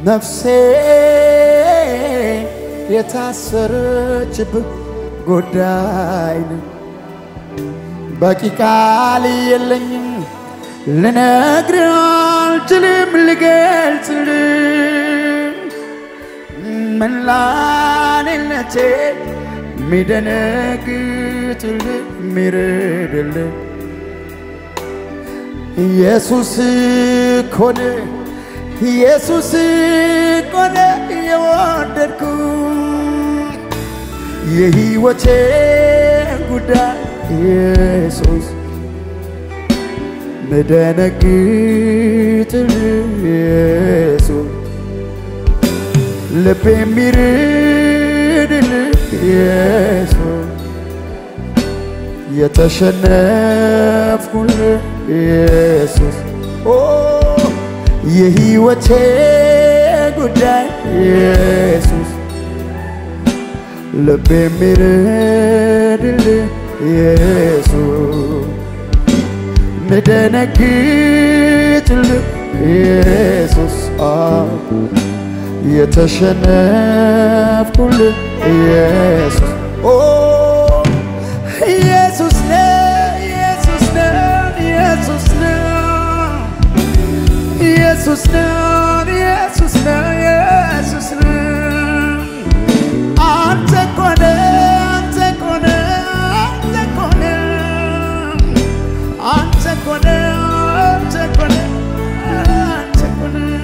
ነፍሴ የታሰረችብህ ጉዳይ ነው። በቂ ቃል የለኝም ልነግርህ አልችልም ልገልጽልህ መላኔነቴ ሚደነግጥልህ ሚረድልህ ኢየሱስ ኮነ ኢየሱስ ኮነ የወደድኩ የሕይወቴ ጉዳይ ኢየሱስ ምደነግጥልህ ኢየሱስ ልብ የሚርድልህ ኢየሱስ የተሸነፍኩልህ ኢየሱስ ኦ የሕይወቴ ጉዳይ ኢየሱስ ልብ የሚርድልህ ኢየሱስ ምደነግጥልህ ኢየሱስ የተሸነፍኩልህ ኢየሱስ ኦ ኢየሱስ ነው ኢየሱስ ነው ኢየሱስ ነው ኢየሱስ ነው ኢየሱስ ነው ኢየሱስ ነው አንተ እኮ ነህ አንተ እኮ ነህ አንተ እኮ ነህ አንተ እኮ ነህ አንተ እኮ ነህ አንተ እኮ ነህ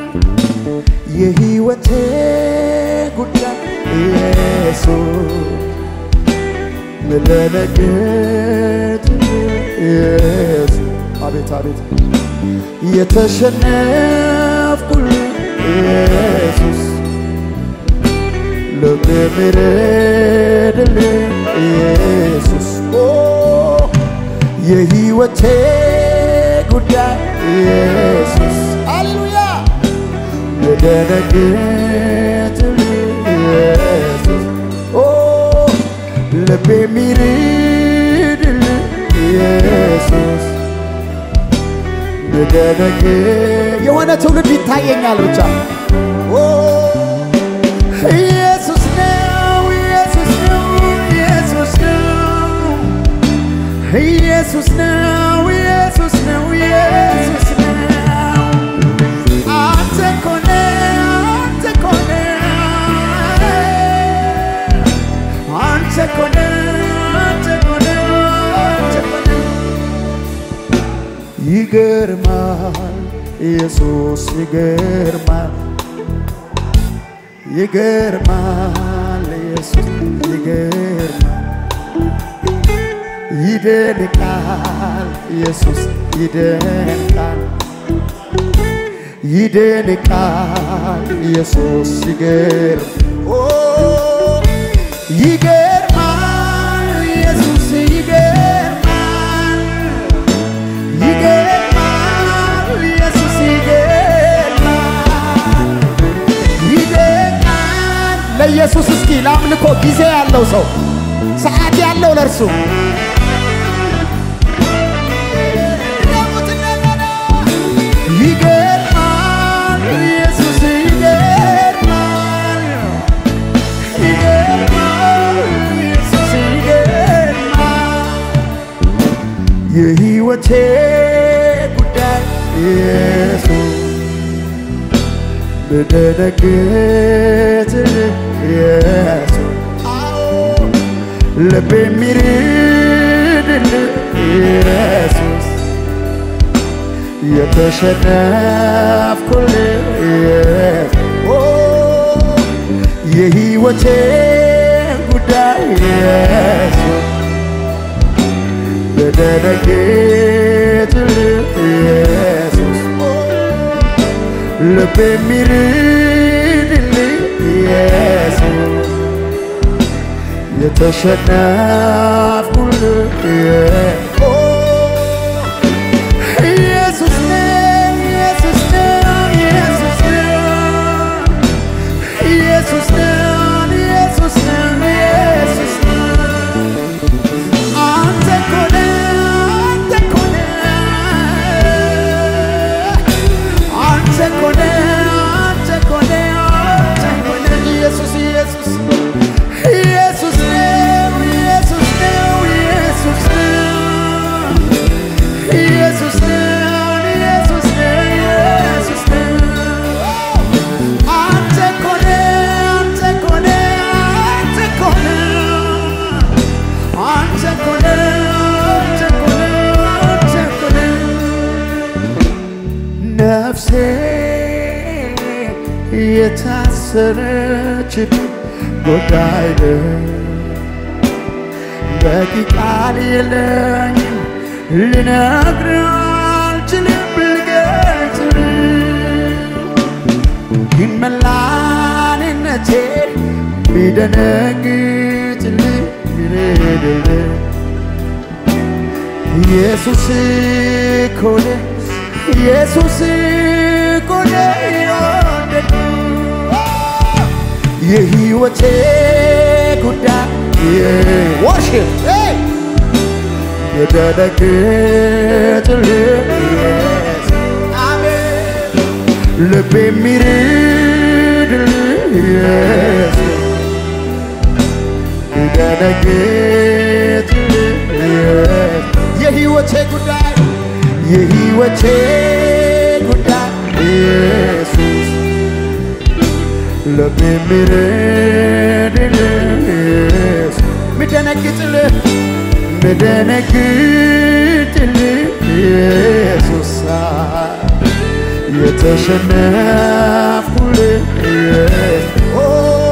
የሕይወቴ ጉዳይ ኢየሱስ ምለነግጥ ኢየሱስ አቤት አቤት የተሸነፍኩልህ ኢየሱስ ልብ የሚረድልህ ኢየሱስ ኦ የሕይወቴ ጉዳይ ኢየሱስ ሃሌሉያ ልደነግጥልህ ኢየሱስ ኦ ልብ የሚርድልህ ኢየሱስ ልደነግ የሆነ ትውልድ ይታየኛል ብቻ ኦ ኢየሱስ ነው ኢየሱስ ነው ኢየሱስ ነው ኢየሱስ ነው ኢየሱስ ነው ኢየሱስ ነው አንተ እኮ ነህ አንተ እኮ ነህ አንተ እኮ ነህ አንተ እኮ ነህ አንተ እኮ ነህ ይገርማል ኢየሱስ ይገርማል ይገርማል ኢየሱስ ይገርማል ይደንቃል ኢየሱስ ይደንቃል ይደንቃል ኢየሱስ ይገርም ኦ ይገርማል ኢየሱስ ይገርማል ይገርማል ኢየሱስ ይገርማል ይደንቃል ለኢየሱስ እስኪ ለአምልኮ ጊዜ ያለው ሰው ሰዓት ያለው ለእርሱ ይገርማል ኢየሱስ ይገርማል ይገርማል ኢየሱስ ይገርማል የሕይወቴ ጉዳይ ኢየሱስ ብደነግጥልህ ኢየሱስ ልብ የሚርድልህ ኢየሱስ የተሸነፍኩልህ ኢየሱስ ኦ የሕይወቴ ጉዳይ ኢየሱስ ብደነግጥልህ ኢየሱስ ኦ ልብ የሚርድልህ ኢየሱስ የተሸነፍኩልህ ኢየሱስ ኦ ኢየሱስ ነው ኢየሱስ ነው ኢየሱስ ነው ኢየሱስ ነው ኢየሱስ ነው ኢየሱስ ነው አንተ እኮ ነህ አንተ እኮ ነህ አንተ እኮ ነህ አንተ እኮ የታሰረች ጉዳይ ነው። በቂ ቃል የለኝም ልነግርህ አልችልም ልገልጽልህ ግን መላንነቴ ቢደነግጥልህ ቢረድልህ ኢየሱስ እኮ ነው ኢየሱስ እኮ ነው የወደድኩህ የሕይወቴ ጉዳይ ወርሽፕ የደነግጥልህ አሜን ልብ የሚርድልህ ኢየሱስ የደነግጥልህ የሕይወቴ ጉዳይ የሕይወቴ ጉዳይ ኢየሱስ ልብ የሚርድልህ ኢየሱስ ምደነግጥልህ ምደነግጥልህ ኢየሱስ የተሸነፍኩልህ ኦ፣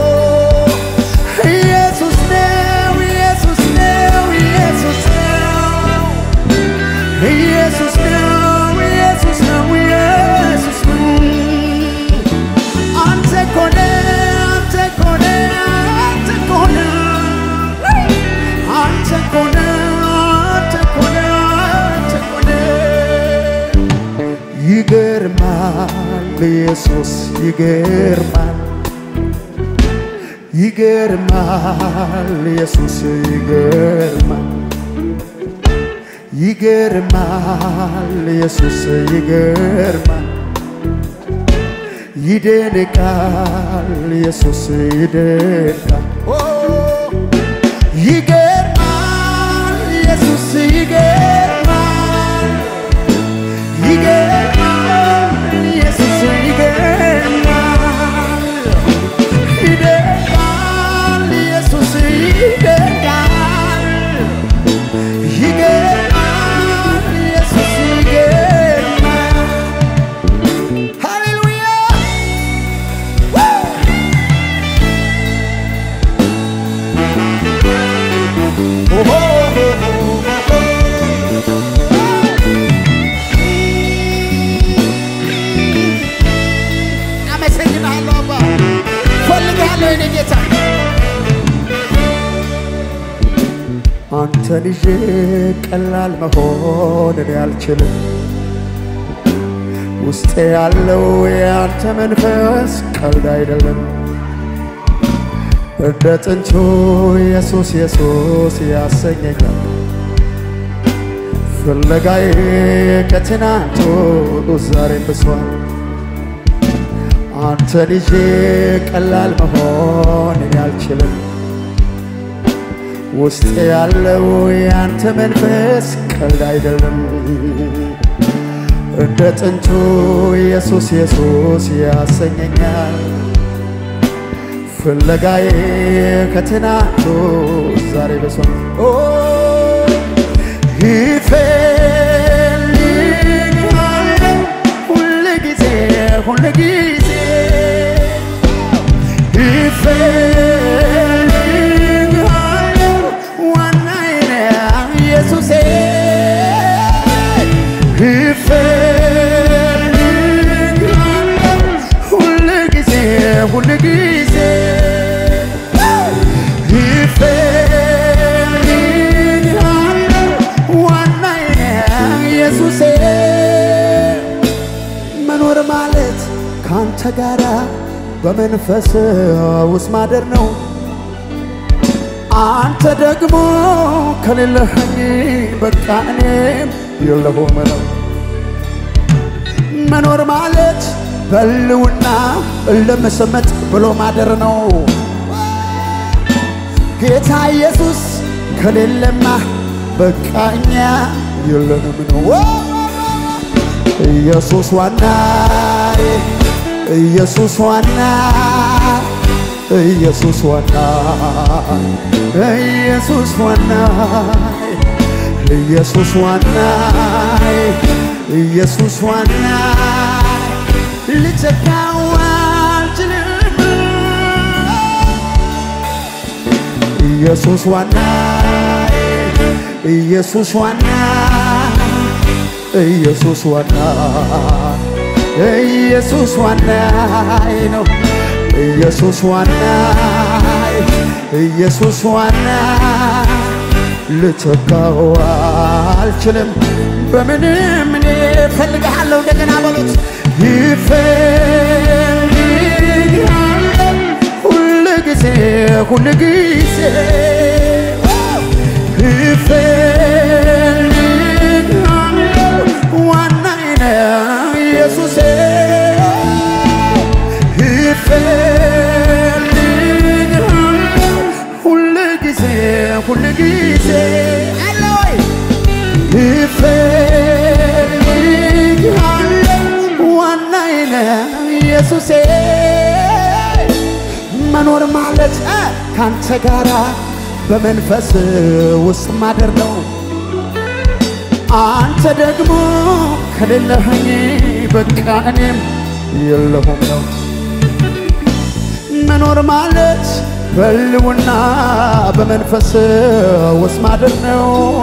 ኢየሱስ ነው ኢየሱስ ነው ኢየሱስ ነው ኢየሱስ ነው ኢየሱስ ነው ኢየሱስ ነው አንተ እኮ ነህ አንተ እኮ ነህ አንተ እኮ ነህ አንተ እኮ ነህ አንተ እኮ ነህ አንተ እኮ ነህ ይገርማል ኢየሱስ ይገርማል ይገርማል ኢየሱስ ይገርማል ይገርማል ኢየሱስ ይገርማል ይደንቃል ኢየሱስ ይደንቃል ኦ፣ ይገርማል ኢየሱስ ይገርማል ይገርማል ኢየሱስ ይገርማል ይደንቃል ኢየሱስ ይደንቃል ይገርማል ኢየሱስ ይገርማል ሃሌሉያ አመሰግናለሁ አባ ፈልጋለሁ የኔ ጌታ አንተን ይዤ ቀላል መሆን እኔ አልችልም ውስጤ ያለው የአንተ መንፈስ ቀልድ አይደለም እንደ ጥንቱ ኢየሱስ ኢየሱስ ያሰኘኛል ፍለጋዬ ከትናንቱ ዛሬ ብሷል አንተን ይዤ ቀላል መሆን እኔ አልችልም ውስጥ ያለው የአንተ መንፈስ ቀልድ አይደለም እንደ ጥንቱ ኢየሱስ ኢየሱስ ያሰኘኛል ፍለጋዬ ከትናንቱ ዛሬ በሷል ኦ ይፈልግሃለሁ ሁል ጊዜ ሁል ጊዜ ይፈልግሃለሁ ዋናዬ ነህ ኢየሱሴ ይፈልግሃለሁ ሁል ጊዜ ሁል ጊዜ ይፈልግሃለሁ ዋናዬ ነህ ኢየሱሴ መኖር ማለት ካንተ ጋራ በመንፈስ ውስጥ ማደር ነው። አንተ ደግሞ ከሌለኸኝ በቃ እኔም የለሁም ነው። መኖር ማለት በልውና ለመሰመጥ ብሎ ማደር ነው። ጌታ ኢየሱስ ከሌለማ በቃ እኛ የለንም ነው። ኢየሱስ ዋናዬ ኢየሱስ ዋና ኢየሱስ ዋና ኢየሱስ ዋና ኢየሱስ ዋና ኢየሱስ ዋና ልተካው አልችልም ኢየሱስ ዋና ኢየሱስ ዋና ኢየሱስ ዋና ኢየሱስ ዋና ነው ኢየሱስ ዋና ኢየሱስ ዋና ልተካው አልችልም በምንም እኔ እፈልግሃለሁ እንደገና በሉት ይፈልግሃለሁ ሁል ጊዜ ሁል ጊዜ ይፈልግሃለሁ ዋናዬ ነው ኢየሱሴ ይፈልግሃለሁ ሁል ጊዜ ሁል ጊዜ አለ ወይ ይፈልግሃለሁ ዋናዬ ነው ኢየሱሴ መኖር ማለት እ ካንተ ጋራ በመንፈስ ውስጥ ማደር ነው። አንተ ደግሞ ከሌለኸኝ በቃ እኔም የለሁም ነው። መኖር ማለት በልውና በመንፈስ ውስጥ ማደር ነው።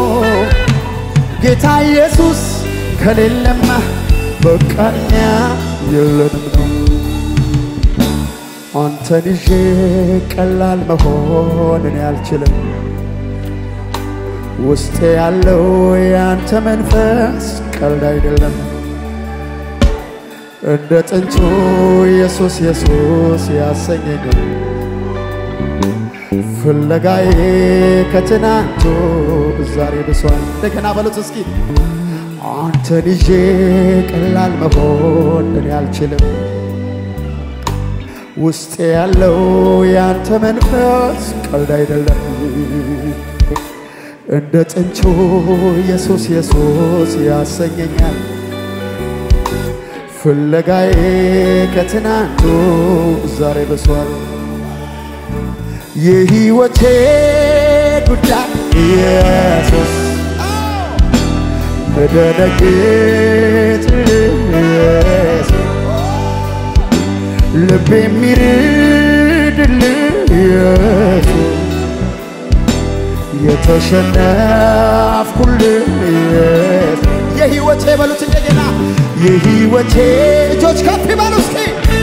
ጌታ ኢየሱስ ከሌለማ በቃ እኛ የለንም ነው። አንተን ይዤ ቀላል መሆን እኔ አልችልም። ውስጤ ያለው የአንተ መንፈስ ቀልድ አይደለም። እንደ ጥንቱ ኢየሱስ ኢየሱስ ያሰኘኝ ፍለጋዬ ከትናንቱ ዛሬ ብሷል። እንደገና በሉት እስኪ አንተን ይዤ ቀላል መሆን እኔ አልችልም። ውስጤ ያለው ያንተ መንፈስ ቀልድ አይደለም። እንደ ጥንቹ ኢየሱስ ኢየሱስ ያሰኘኛል። ፍለጋዬ ከትናንቱ ዛሬ ብሷል። የሕይወቴ ጉዳይ ኢየሱስ በደነግጥ ኢየሱስ ልብ የሚርድል ኢየሱስ የተሸነፍኩል ኢየሱስ የሕይወቴ በሉት እንደገና የሕይወቴ እጆች ከፍ ይበሉ እስኪ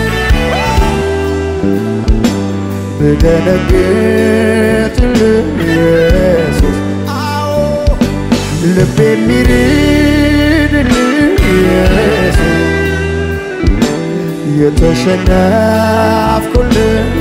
ብደነግጥል ኢየሱስ አዎ ልብ የሚርድል ኢየሱስ የተሸነፍኩል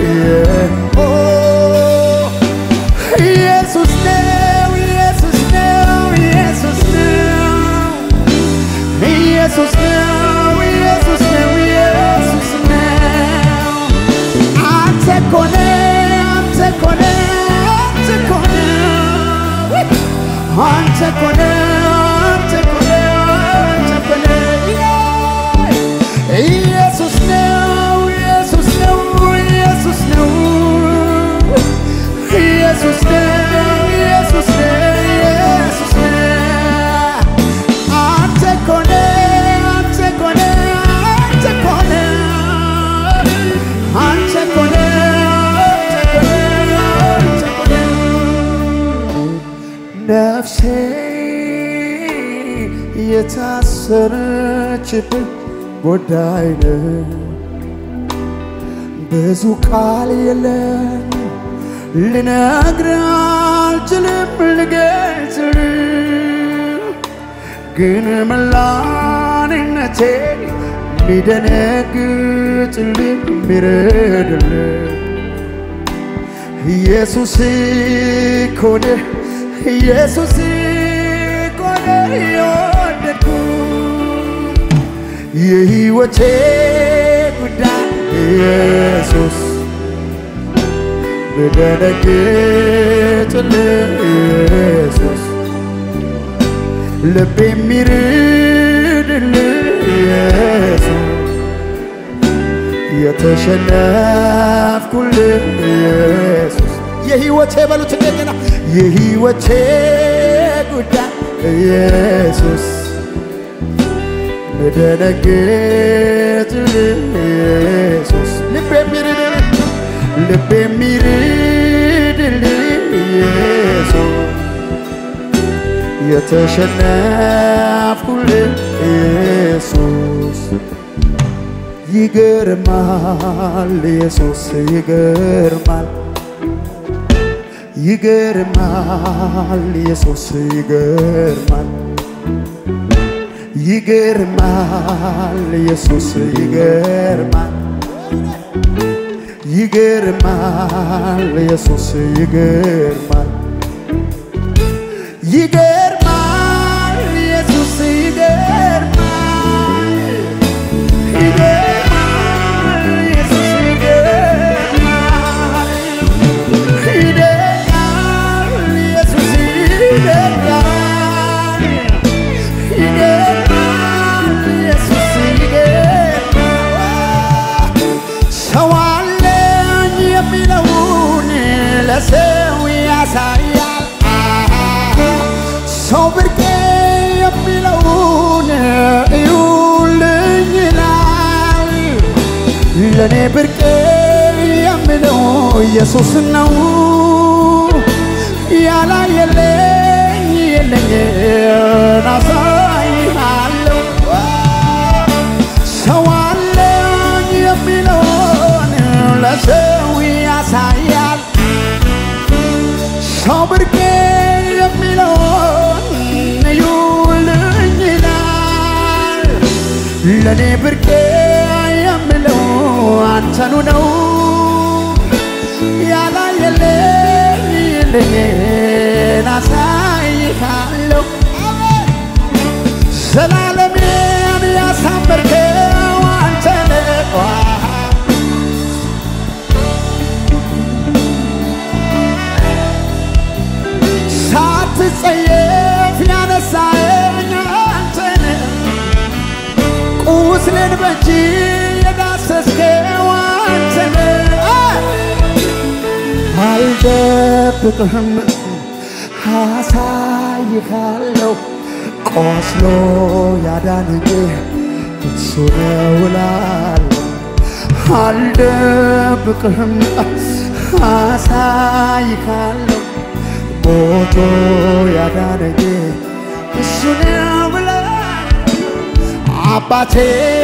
ኢየሱስ ነው ኢየሱስ ነው ኢየሱስ ነው ኢየሱስ ነው ኢየሱስ ነው ኢየሱስ ነው አንተ እኮ ነህ አንተ እኮ ነህ አንተ እኮ ነህ አንተ እኮ ነህ አንተ እኮ ነህ አንተ እኮ ነህ ኢየሱስ ነው ኢየሱስ ነው ኢየሱስ ነው ኢየሱስ ነው ኢየሱስ ነው ኢየሱስ ነው አንተ እኮ ነህ አንተ እኮ ነህ አንተ እኮ ነህ አንተ እኮ ነህ አንተ እኮ ነህ አንተ እኮ ነህ ነፍሴ የታሰረችብህ ጉዳይ ነው። ብዙ ቃል የለም ልነግርህ አልችልም ልገልጽልህ ግን መላንነቴ ሚደነግጥልህ ሚረድልህ ኢየሱስ እኮ ነህ ኢየሱስ እኮ ነህ የወደድኩህ የሕይወቴ ጉዳይ ኢየሱስ ብደነግጥልህ ኢየሱስ ልብ የሚርድልህ ኢየሱስ የተሸነፍኩልህ ኢየሱስ የሕይወቴ በሉት እንደገና የሕይወቴ ጉዳይ ኢየሱስ ብደነግጥልህ ኢየሱስ ልብ የሚርድልህ ልብ የሚርድልህ የተሸነፍኩልህ ኢየሱስ ይገርማል ኢየሱስ ይገርማል ይገርማል ኢየሱስ ይገርማል ይገርማል ኢየሱስ ይገርማል ይገርማል ኢየሱስ ይገርማል ይገርማል ኢየሱስ ይገርማል ይገርማል ኢየሱስ ይገርማል ይገርማል ኢየሱስ ይገርማል ይገርማል ኢየሱስ ይገርማል ሰው አለኝ የሚለውን ለሰው ያሳያል ሰው ብርቄ የሚለውን እዩልኝ ይላል ለእኔ ብርቄ የምለው ኢየሱስ ነው ያላየለኝ የለኝን አሳይሃለሁ ሰው አለኝ የሚለውን ለሰው ያሳያል ሰው ብርቄ የሚለውን እዩልኝ ይላል ለእኔ ብርቄ የምለው አንተኑ ነው ያላየለኝ የለኝን አሳይሃለሁ ዘላለሜን ያሳመርከው አንተ ነህ ሳትጸየፍ ያነሳኸኝ አንተ ነህ ቁስልን በእጅ የዳሰስከው አንተ ነህ አልደብቅህም አሳይሃለሁ ቆስሎ ያዳነኝ እሱ ነው እላለሁ አልደብቅህም አሳይሃለሁ ሞቶ ያዳነኝ እሱ ነው እላለሁ አባቴ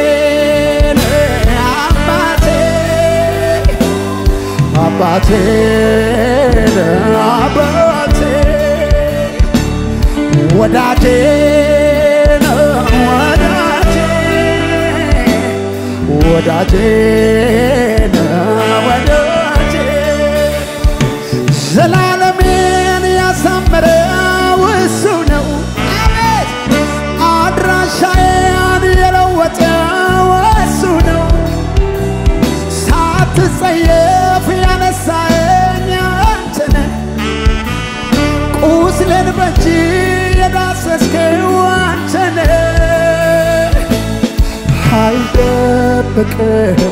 ነህ አባቴ አባቴ ነህ አባቴ ወዳጄ ነህ ወዳጄ ወዳጄ ነህ ወዳጄ ዘላለሜን ያሳመረው እሱ ነው አድራሻዬን የለወጠው እሱ ነው ሳትጸየፍ ያነሳኸኝ አንተ ነህ ቁስልን በእጅ የዳሰስከው አንተ ነህ አልደብቅህም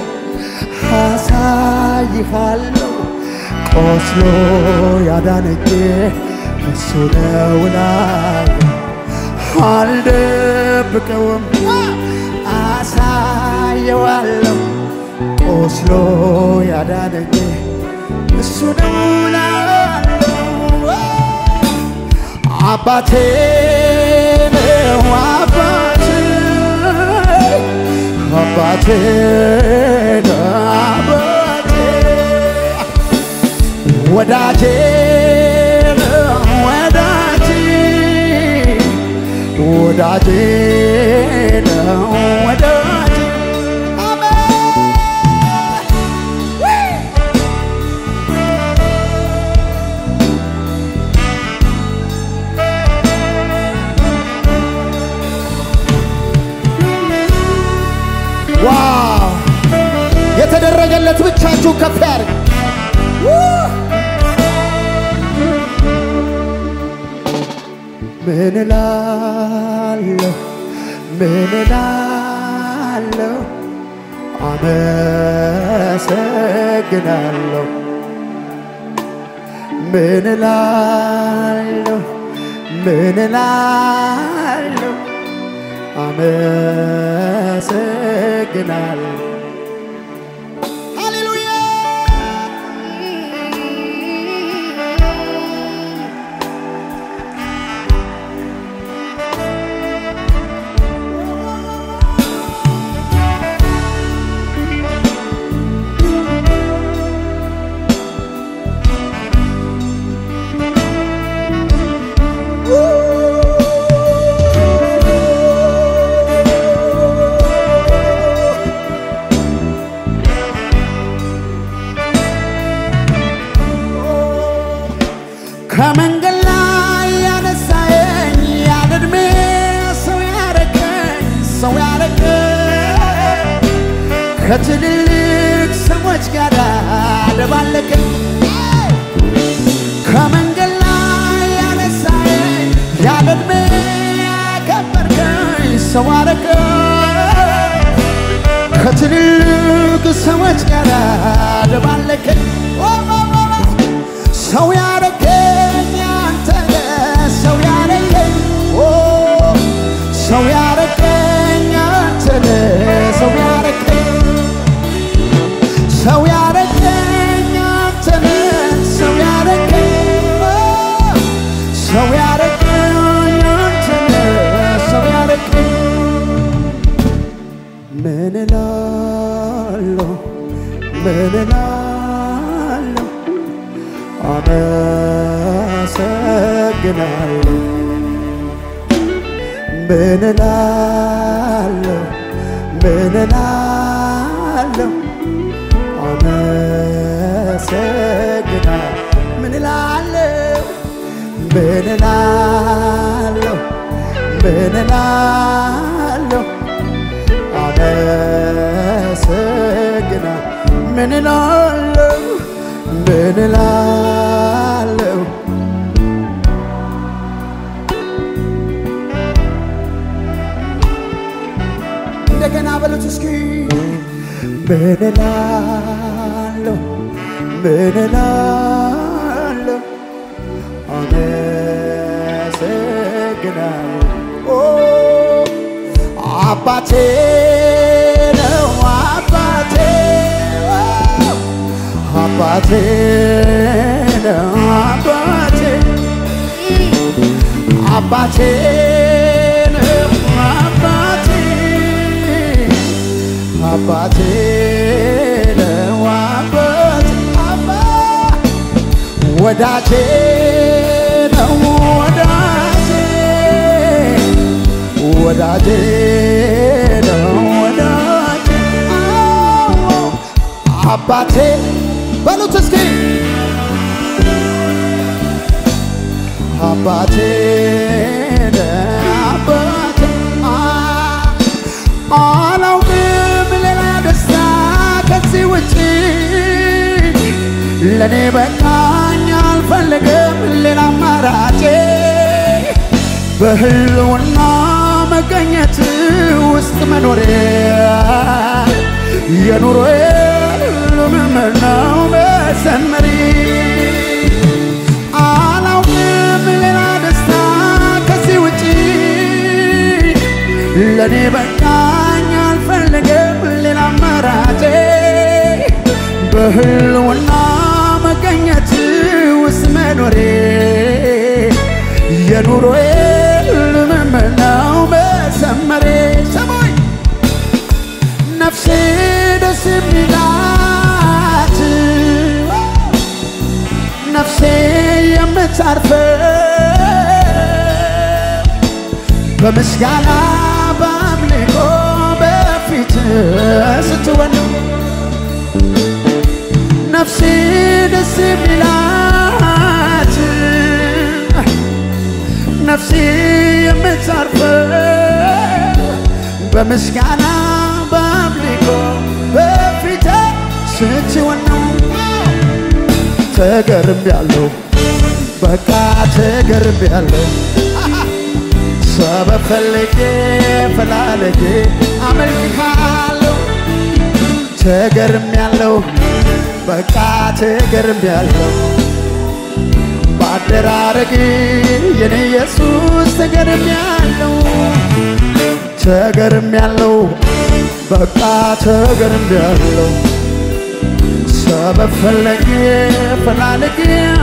አሳይሃለሁ ቆስሎ ያዳነኝ እሱ ነው እላለሁ አልደብቀውም አሳየዋለሁ ቆስሎ ያዳነኝ እሱ ነው እላለሁ አባቴ ነው አባቴ አባቴ ነው አባቴ ወዳጄ ነው ወዳጄ ወዳጄ ነው ወዳጄ አሜን ዋው የተደረገለት ብቻችሁ ከፍ ያድርግ። ምን እላለሁ ምን እላለሁ አመሰግናለሁ ምን እላለሁ ምን እላለሁ አመሰግናለሁ ሃሌሉያ ሰው ያረገኝ ከትልልቅ ሰዎች ጋር ደባለቀኝ ከመንገድ ላይ ያነሳኝ ያለ ዕድሜ ያከበርከኝ ሰው አረገኝ ከትልልቅ ሰዎች ጋር ደባለቀኝ ሰው ያረገኝ አንተ ነህ ሰው ያረገኝ ኦ ሰው ያረገኝ አንተ ነህ ሰው ያረገኝ ሰው ያረገኝ አንተ ነህ ሰው ያረገኝ ኦ ሰው ያረገኝ አንተ ነህ ሰው ያረገኝ ምን እላለሁ ምን እላለሁ አመሰግናለሁ ምን እላለሁ ምን እላለሁ አመሰግናለሁ ምን እላለሁ ምን እላለሁ ምን እላለሁ አመሰግና ምን እላለሁ ምን እላለሁ እንደገና በሉት እስኪ ምን እላለሁ ምን እላለሁ አመሰግናለሁ ኦ አባቴ ነው አባቴ አባቴ ነው አባቴ አባቴ ነው አባቴ አባቴ ነው አባቴ አባ ወዳጄ ነው ወዳጄ ወዳጄ ነው ወዳጄ አዎ አባቴ በሉት እስኪ አባቴ ነው አባቴ አ- አላውቅም ሌላ ደስታ ከዚህ ውጭ ለእኔ በቃኝ አልፈልግም ሌላ አማራጭ በህልውና መገኘት ውስጥ መኖሬ የኑሮዬ ልምምድ ነው መሰመሪ አላውቅም ሌላ ደስታ ከዚህ ውጪ ለእኔ በቃኝ አልፈልግም ሌላ አማራጭ በህልውና መገኘት ውስጥ መኖሬ የኑሮዬ ልምምድ ነው መሰመሬ ሰማይ ነፍሴ ደስ የሚላት ነፍሴ የምታርፈው በምስጋና በአምልኮ በፊት ስትወን ነፍሴ ደስ የሚላት ነፍሴ የምታርፈው በምስጋና በአምልኮ በፊት ስትወን ነው። ተገርም ያለው በቃ ተገርም ያለው ሰበብ ፈልጌ ፈላልጌ አመልክሃለሁ ተገርም ያለው በቃ ተገርም ያለው በአደራረግ የኔ ኢየሱስ ተገርም ያለው ተገርም ያለው በቃ ተገርም ያለው ሰበብ ፈለጌ ፈላልጌ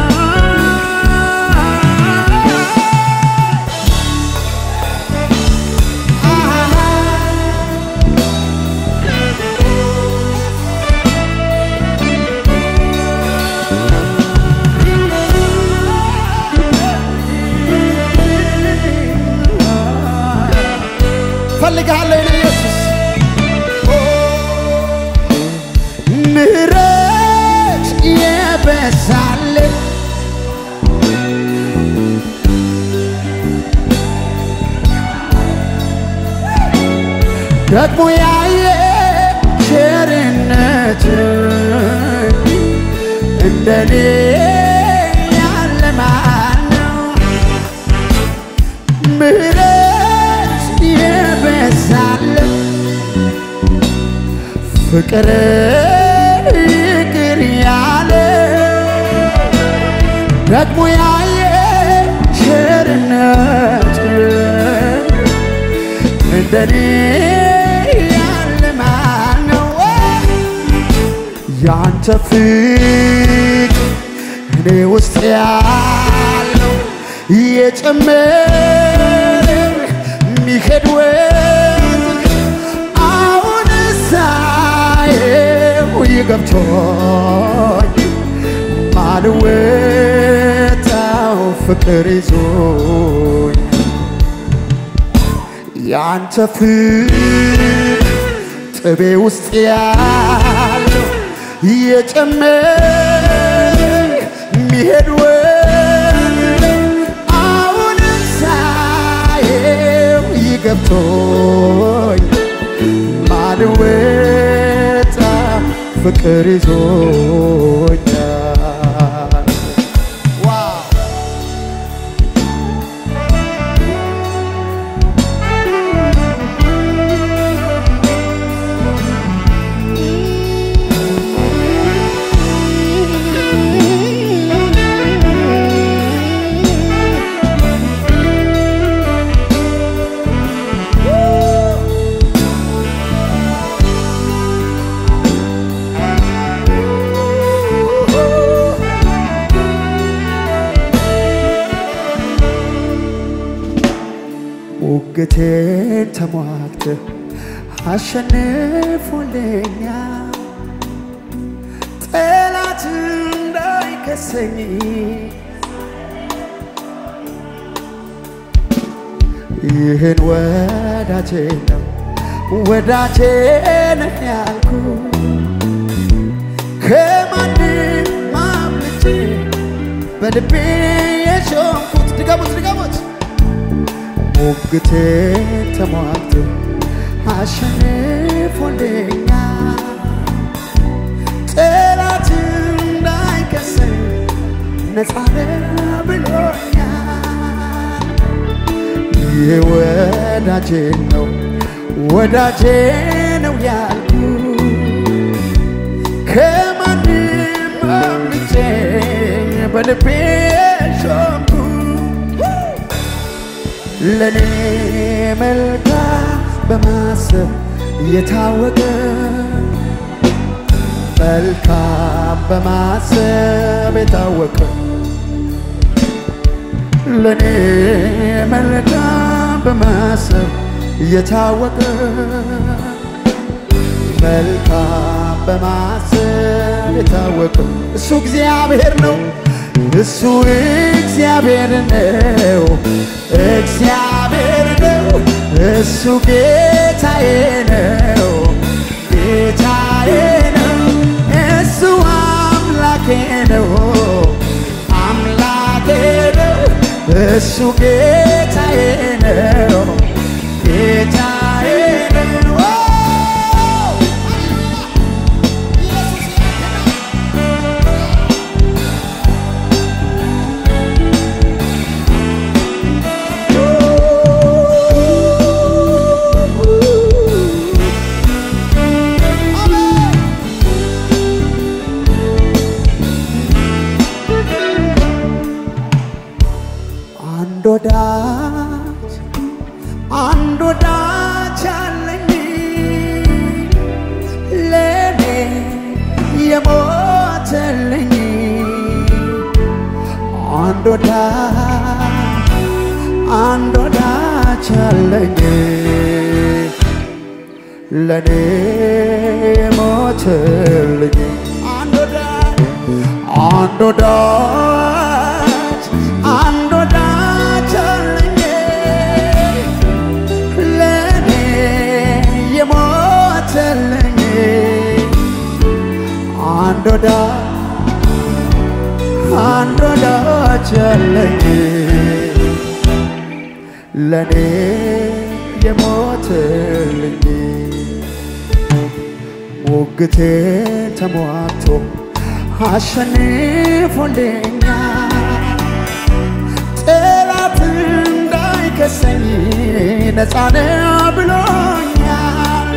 ፈልግሃለሁ የኔ ኢየሱስ ምሕረት የበዛልህ ደግሞ ያየ ቸርነት እንደኔ ያለ ማን ነው? ምሕረት የበዛለት ፍቅር ይቅር ያለ ደግሞ ያየ ቸርነት እንደኔ ያለ ማን ነው? ያንተ ፍቅር እኔ ውስጥ ያለው እየጨመረ የሚሄድ ወንዝ አሁን ሳየው ይገብቶኝ ማልወጣው ፍቅር ይዞኝ ያንተ ፍቅር ጥቤ ውስጥ ያለው እየጨመረ የሚሄድ ወንዝ አሁን ሳየው ይገብቶኝ ማልወጣ ፍቅር ይዞኛል። ዋው ሙግቴን ተሟግተህ አሸንፎልኛል። ጠላት እንዳይከሰኝ ይህን ወዳጄ ነው ወዳጄ ነህ ያልኩ ከማንም አምልጬ በልቤ የሾምኩት ድገሙት ድገሙት ሙግቴን ተሟግቶ አሸንፎልኛል። ጠላት እንዳይከሰኝ ነፃ ነህ ብሎኛል። ይህ ወዳጄ ነው ወዳጄ ነው ያልኩ ከማንም አምልጬ በልቤ ሾምኩ ለኔ መልካም በማሰብ የታወቀ መልካም በማሰብ የታወቀ ለኔ መልካም በማሰብ የታወቀ መልካም በማሰብ የታወቀ እሱ እግዚአብሔር ነው። እሱ እግዚአብሔር ነው። እግዚአብሔር ነው። እሱ ጌታዬ ነው። ጌታዬ ነው። እሱ አምላኬ ነው። አምላኬ ነው። እሱ ጌታዬ ነው። ጌታዬ ነው። አንድ ወዳጅ አንድ ወዳጅ አለኝ ለኔ የሞተልኝ አንድ ወዳጅ አንድ ወዳጅ አለኝ ለኔ የሞተልኝ አንድ ወዳጅ አንድ ወዳጅ አንድ ወዳጅ አለኝ ለኔ የሞተልኝ አንድ ወዳጅ አንድ ወዳጅ አለኝ ለኔ የሞትልኝ ሙግቴ ተሟቶ አሸንፎልኛል ጠላት እንዳይከሰኝ ነፃነ ብሎኛል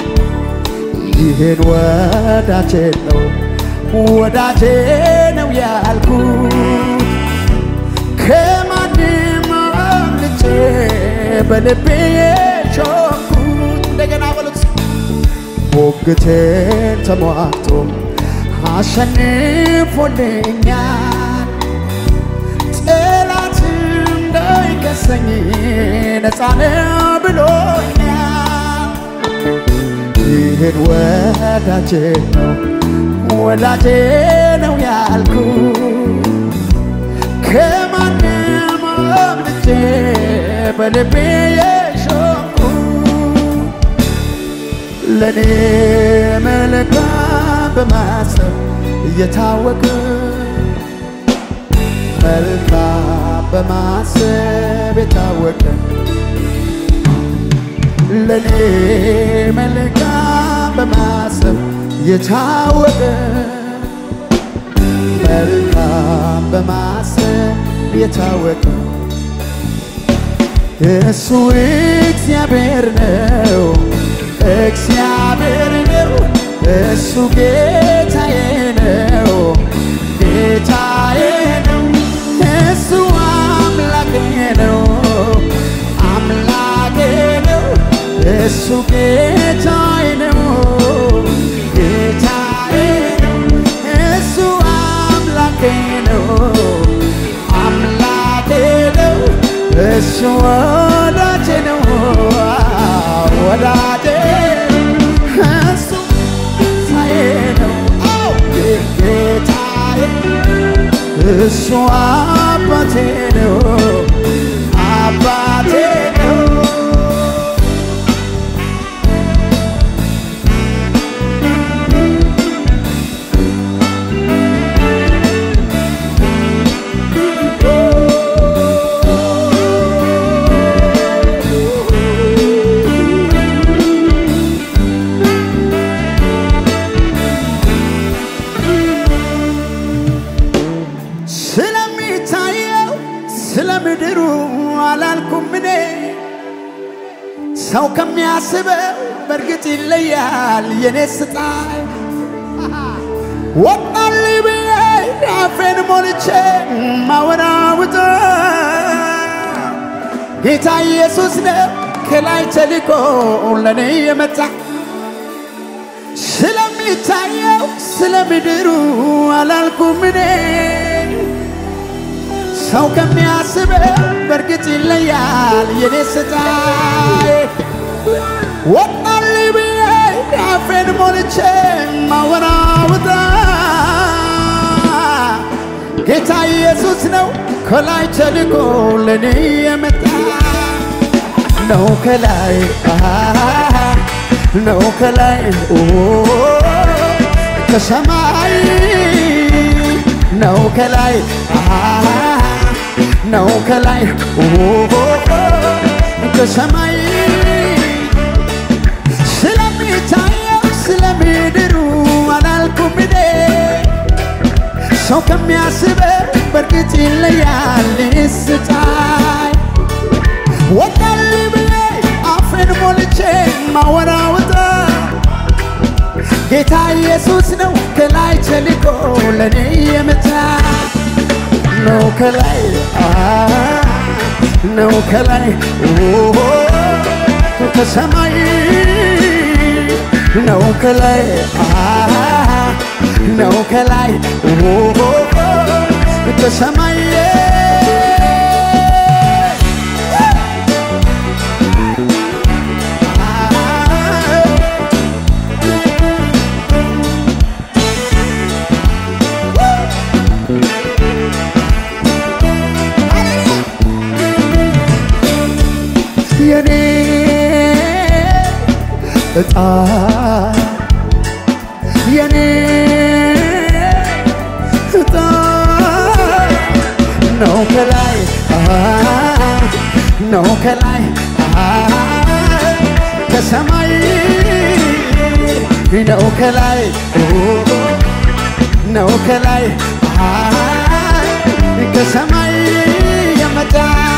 ይህን ወዳጄ ነው ወዳጄ ነው ያልኩት ከማንም አምልጬ በልቤ የሾኩት እንደገና በሉት ሞግቴን ተሟቶ አሸንፎልኛል ጠላት እንዳይከሰኝ ነፃነ ብሎኛል ይህን ወዳጄ ነው ወዳጄ ነው ያልኩ ከማንም አምልጬ በልቤ የሾኩ ለእኔ መልካም በማሰብ እየታወቀ መልካም በማሰብ የታወቀ ለእኔ መልካም በማሰብ የታወቀ መልካም በማሰብ የታወቀ እሱ እግዚአብሔር ነው፣ እግዚአብሔር ነው። እሱ ጌታዬ ነው፣ ጌታዬ ነው። እሱ አምላኬ ነው፣ አምላኬ ነው። እሱ ጌታዬ ነው፣ ጌታዬ ነው። እሱ አምላኬ ነው፣ አምላኬ ነው። እሱ ወዳጄ ነው፣ ወዳጄ እሱ ሳዬ ነው፣ አዎ ጌታዬ እሱ አባቴ ነው፣ አባቴ ነው። ስለሚታየው ስለ ምድሩ አላልኩም እኔ ሰው ከሚያስበው በእርግጥ ይለያል የኔ ስጣይ ወጣልኝ ብዬ አፌን ሞልቼ ማወራውጠ ጌታ ኢየሱስ ነው ከላይ ተልኮ ለእኔ የመጣ ስለሚታየው ስለ ምድሩ አላልኩም እኔ ሰው ከሚያስበው በእርግጥ ይለያል የኔ ስጣይ ወጣልኝ ብዬ አፌን ሞልቼ ማወራውጣ ጌታ ኢየሱስ ነው ከላይ ተልኮ ለእኔ የመጣ ነው ከላይ አሃ፣ ነው ከላይ ኦ፣ ከሰማይ ነው ከላይ አሃ፣ ነው ከላይ ኦ፣ ከሰማይ ስለሚታየው ስለምድሩ አላልኩም እኔ ሰው ከሚያስበው በእርግጥ ይለያል ስታይ ወጣልኝ ብዬ አፌን ሞልቼ ማወራውጣ ጌታ ኢየሱስ ነው ከላይ ተልኮ ለእኔ የመጣ ነው ከላይ አ ነው ከላይ ኦ ከሰማይ ነው ከላይ አ ነው ከላይ ኦ ከሰማይ የኔ እጣ የኔ እጣ ነው ከላይ አሃ፣ ነው ከላይ አሃ፣ ከሰማይ ነው ከላይ ነው ከላይ አይ ከሰማይ የመጣ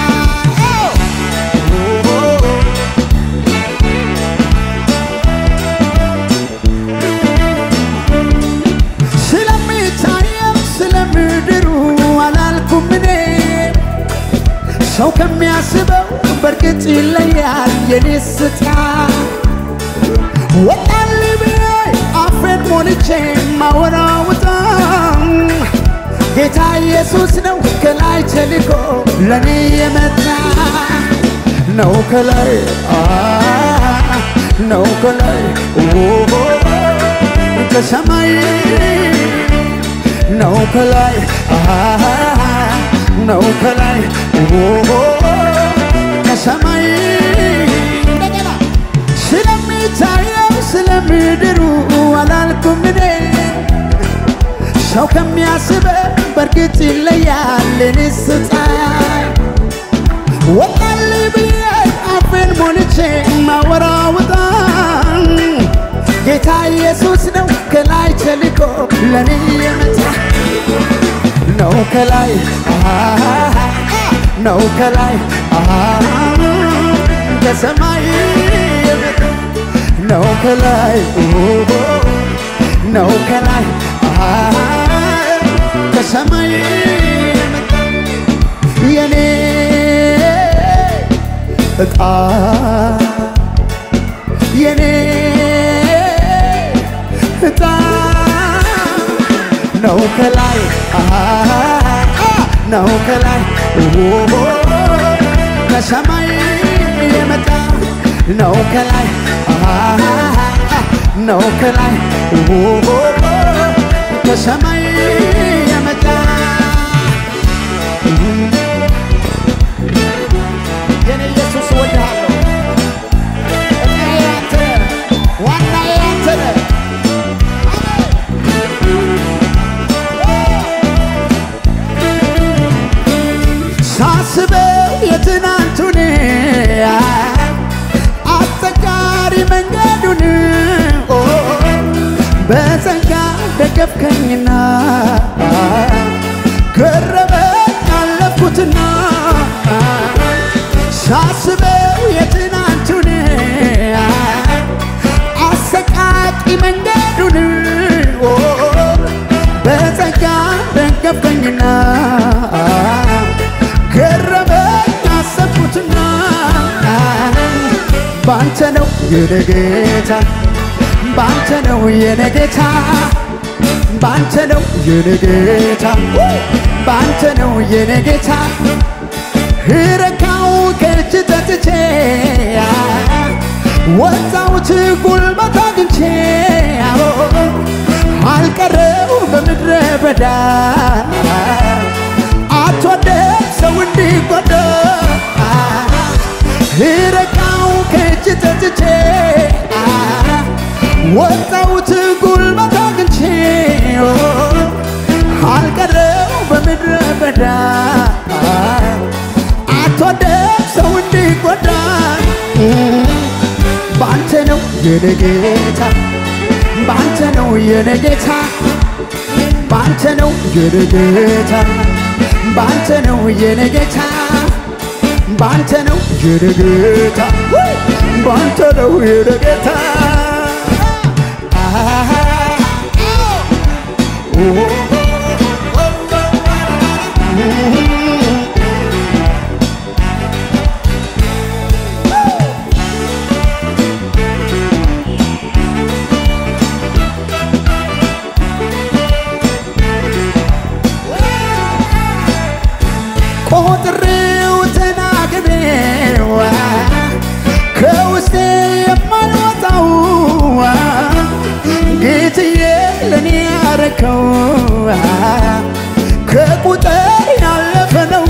ስለሚታየው ስለምድሩ አላልኩም እኔ ሰው ከሚያስበው በእርግጥ ይለያል የኔ ስታ ወጣል ብዬ አፌን ሞልቼ ማወራውጣ ጌታ ኢየሱስ ነው ከላይ ተልኮ ለኔ የመጣ ነው ከላይ አ ነው ከላይ ኦ ከሰማይ ነው ከላይ አ ነው ከላይ ኦ ከሰማይ እንደገና ስለሚታየው ስለምድሩ አላልኩም እኔ ሰው ከሚያስበ በእርግጥ ይለያል እኔ ስታይ ወጣል ብዬ አፌን ሞልቼ ማወራውጣ ጌታ ኢየሱስ ነው ከላይ ተልኮ ለኔ የመጣ ነው ከላይ ነው ከላይ ከሰማይ የመጣ ነው ከላይ ነው ከላይ ከሰማይ የመጣ የኔ እጣ የኔ እጣ ነው ከላይ ነው ከላይ ከሰማይ የመጣ ነው ከላይ ነው ከላይ ከሰማይ የመጣ የኔ ኢየሱስ እወድሃለሁ። እኔ ያንተ ነህ፣ ዋናዬ ያንተ ነህ። ሳስበው የትናንቱን አስቸጋሪ መንገዱን ኦ፣ በጸጋ ደገፍከኝና ገረመኝ አለፍኩትና ሳስበው የትናንቱን አሰቃቂ መንገዱን ኦ፣ በጸጋ ደገፍከኝና ገረመኝ አሰብኩትና ባንተ ነው የኔ ጌታ ባንተ ነው የኔ ጌታ ባንተ ነው የኔ ጌታ ባንተ ነው የኔ ጌታ ረካው ከእጅ ጠጥቼ ወጣሁት ጉልበት አግኝቼ አልቀረው በምድረ በዳ አትወደድ ሰው እንዲጎዳ ረቃው ከእጅ ጠጥቼ ወጣሁት ጉልበት አግኝቼ አልቀረው በምድረ በዳ አትወደድ ሰው እንዲጎዳ ባንተ ነው የኔ ጌታ ባንተ ነው የኔ ጌታ ባንተ ነው የኔ ጌታ ባንተ ነው የኔ ጌታ ባንተ ነው የኔ ጌታ ባንተ ነው የኔ ጌታ ቆጥሬው ተናግሬው ከውስጤ የማልወጣው ጌትዬ ለኔ ያረከው ከቁጥር ያለፈ ነው።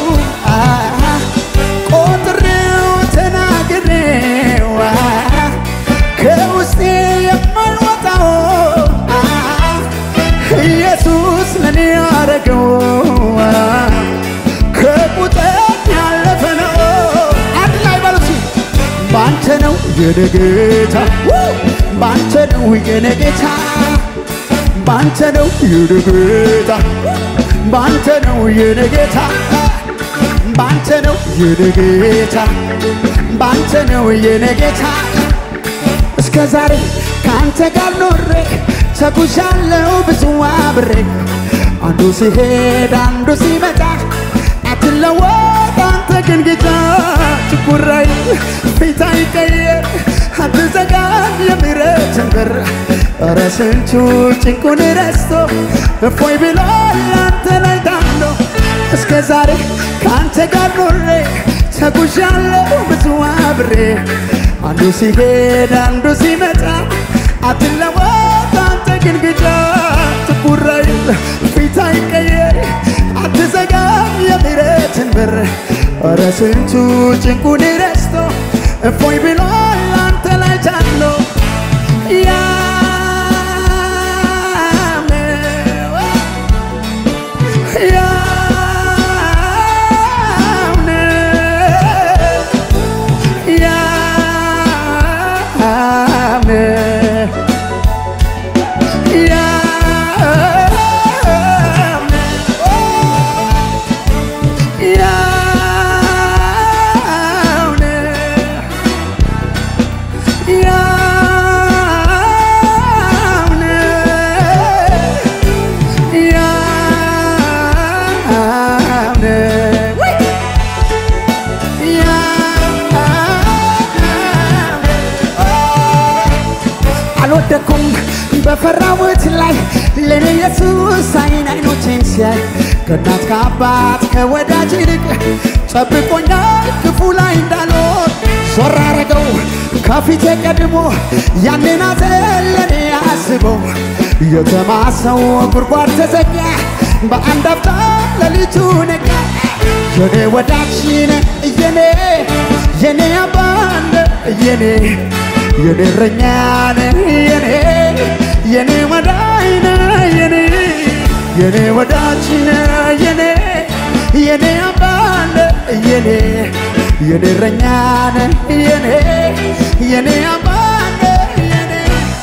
ቆጥሬው ተናግሬው ከውስጤ የማልወጣው ኢየሱስ ለኔ ያረገው ከቁጥር ያለፈ ነው። አንድ ላይ በሉት ባንተ ነው የኔ ጌታ ባንተ ነው የኔ ጌታ ባንተ ነው የኔ ጌታ ባንተ ነው የኔ ጌታ ባንተ ነው የኔ ጌታ ባንተ ነው የኔ ጌታ እስከ ዛሬ ከአንተ ጋር ኖሬ ተጉዣለሁ ብዙ አብሬ አንዱ ሲሄድ አንዱ ሲመጣ አትለወጥ አንተ ግን ጌታ ትኩራይ ፊት አይቀየር አትዘጋም የምሕረትን በር ኧረ ስንቱ ጭንቁን ረስቶ እፎይ ብሏል አንተ ላይ ታምኖ እስከ ዛሬ ከአንተ ጋር ኖሬ ተጉዣለሁ ብዙ አብሬ አንዱ ሲሄድ አንዱ ሲመጣ አትለወጥ አንተ ግን ጌታ ትኩራይ ፊት አይቀየር አትዘጋም የምሕረትን በር ኧረ ስንቱ ጭንቁን ረስቶ እፎይ ብሏል አንተ ላይ ታምኖ አልወደኩም በፈራሁት ላይ ለኔ ኢየሱስ አይን አይኖቼን ሲያይ ከእናት ከአባት ከወዳጅ ይልቅ ጠብቆኛል ክፉ ላይ እንዳልወድ ዞር አረገው ከፊቴ ቀድሞ ያንን ሐዘን ለኔ አስበው የተማሰው ጉድጓድ ተዘጋ በአንድ አፍታ ሌሊቱ ነጋ የኔ ወዳጅ ነህ የኔ የኔ አባነ የኔ የኔ እረኛ ነህ የኔ የኔ ወዳጅ ነህ የኔ የኔ ወዳጅ ነህ የኔ የኔ አባነ የኔ የኔ እረኛ ነህ የኔ የኔ አባነ የኔ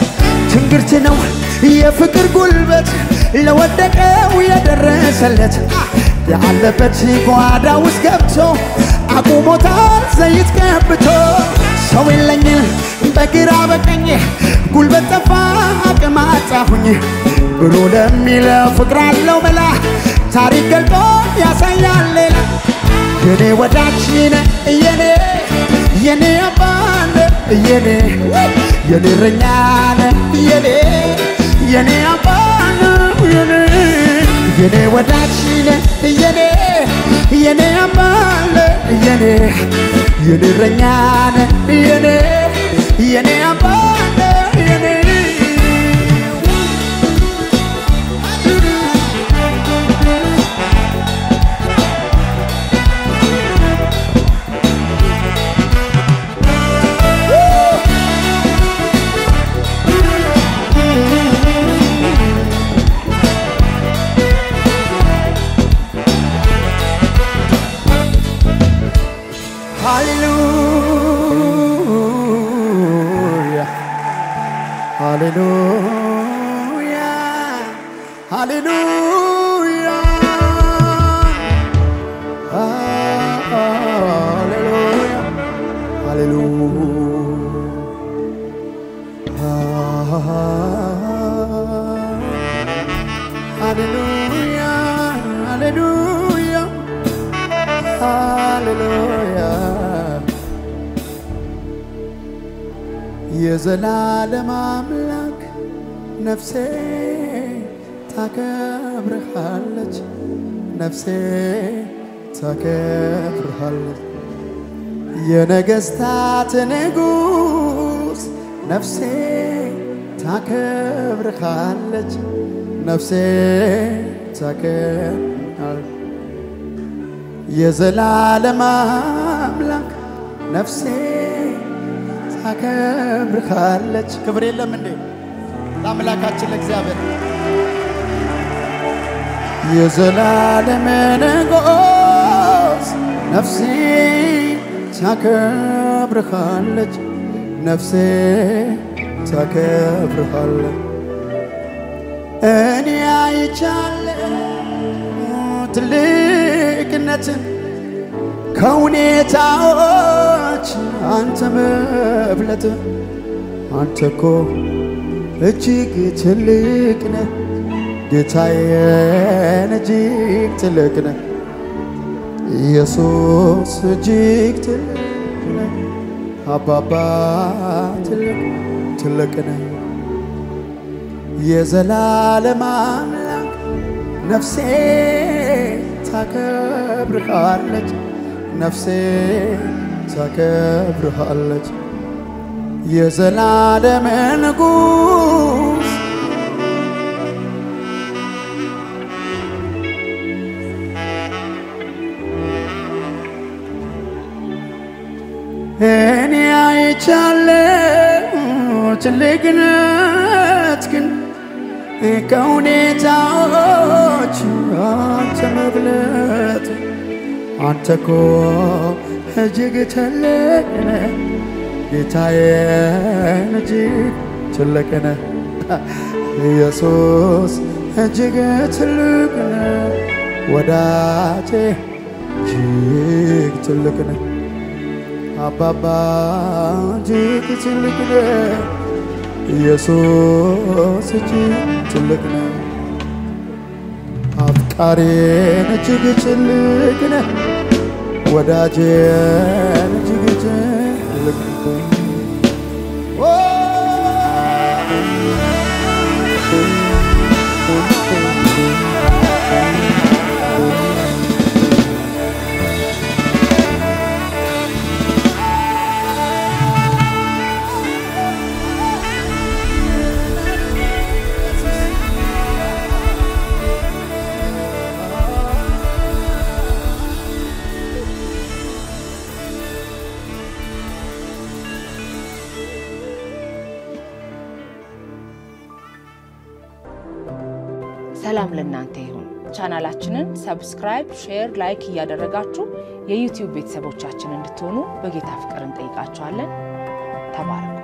ትንግርት ነው የፍቅር ጉልበት ለወደቀው የደረሰለት ያለበት ጓዳ ውስጥ ገብቶ አቁሞታል ዘይት ቀብቶ ሰው የለኝም በግራ በቀኝ ጉልበት ጠፋ አቅም አጣሁኝ ብሎ ለሚለው ፍቅር አለው መላ ታሪክ ገልጦ ያሳያል ሌላ የኔ ወዳጅ ነህ የኔ የኔ አባነ የኔ የኔ እረኛ ነህ የኔ የኔ አባነ የኔ የኔ ወዳጅ ነህ የኔ የኔ አባነ የኔ የኔ እረኛ ነህ የኔ የኔ አባነ የኔ ሃሌሉያ ሃሌሉያ ሃሌሉያ ሃሌሉያ ሃሌሉያ ሃሌሉያ የዘላለም አምላክ ነፍሴ ታከብርሃለች፣ ነፍሴ ታከብርሃለች። የነገሥታት ንጉሥ ነፍሴ ታከብርሃለች፣ ነፍሴ ታከብርሃለች። የዘላለም አምላክ ነፍሴ ታከብርሃለች። ክብር የለም እንዴ ለአምላካችን ለእግዚአብሔር። የዘላለም ንጉሥ ነፍሴ ታከብርሃለች፣ ነፍሴ ታከብርሃለች። እኔ አይቻለሁ ትልቅነትን ከሁኔታዎች አንተ መብለጥ አንተ እኮ እጅግ ትልቅ ነህ ጌታዬን እጅግ ትልቅ ነህ ኢየሱስ እጅግ ትልቅ ነህ አባባ ትልቅ ትልቅ ነህ የዘላለም አምላክ ነፍሴ ታከብርሃለች ነፍሴ ታከብርሃለች የዘላለም ንጉሥ እኔ አይቻለሁ ትልቅነት ግን ከሁኔታዎች አንተ መብለጥ አንተ እኮ እጅግ ትልቅ ነህ ጌታዬን እጅግ ትልቅ ነህ ኢየሱስ እጅግ ትልቅ ነህ ወዳጄ እጅግ ትልቅ ነህ አባባ እጅግ ትልቅ ነህ ኢየሱስ እጅግ ትልቅ ነህ አፍቃሬን እጅግ ትልቅ ነህ ወዳጄን እጅግ ትልቅ ነህ ሰላም ለእናንተ ይሁን። ቻናላችንን ሰብስክራይብ፣ ሼር፣ ላይክ እያደረጋችሁ የዩቲዩብ ቤተሰቦቻችን እንድትሆኑ በጌታ ፍቅር እንጠይቃችኋለን። ተባረኩ።